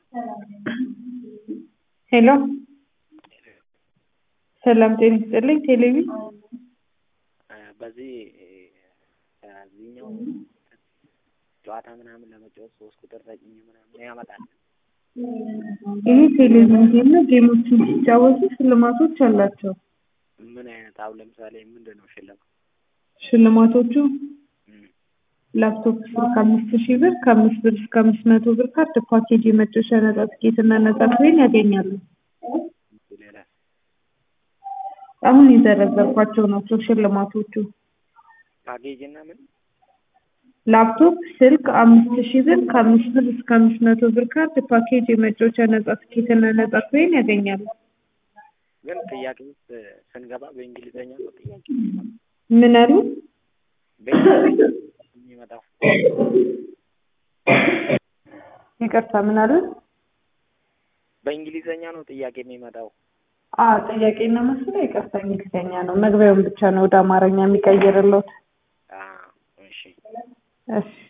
ሄሎ ሰላም ጤና ይስጥልኝ ቴሌቪ በዚህ ከዚህኛው ጨዋታ ምናምን ለመጫወት ሶስት ቁጥር ተጭኜ ምናምን ያመጣል። ይሄ ቴሌቪዥን ጌም ነው። ጌሞችን ሲጫወቱ ሽልማቶች አላቸው። ምን አይነት አሁን ለምሳሌ ምንድን ነው ሽልማት? ሽልማቶቹ እም፣ ላፕቶፕ ስልክ አምስት ሺህ ብር ከአምስት ብር እስከ አምስት መቶ ብር ካርድ ፓኬጅ የመጫወቻ ነጻ ትኬት እና ነጻ ትሬን ያገኛሉ። ሌላ አሁን የዘረዘርኳቸው ናቸው ሽልማቶቹ። ፓኬጅ እና ምን ላፕቶፕ ስልክ አምስት ሺህ ብር ከአምስት ብር እስከ አምስት መቶ ብር ካርድ ፓኬጅ የመጫወቻ ነጻ ትኬት እና ነጻ ትሬን ያገኛሉ። ግን ጥያቄ ውስጥ ስንገባ በእንግሊዘኛ ነው ጥያቄ ምን አሉ? በእንግሊዘኛ የሚመጣው ይቅርታ ምን አሉ? በእንግሊዘኛ ነው ጥያቄ የሚመጣው። አ ጥያቄና መስሎ ይቅርታ እንግሊዝኛ ነው። መግቢያውን ብቻ ነው ወደ አማርኛ የሚቀይርለት። አ እሺ እሺ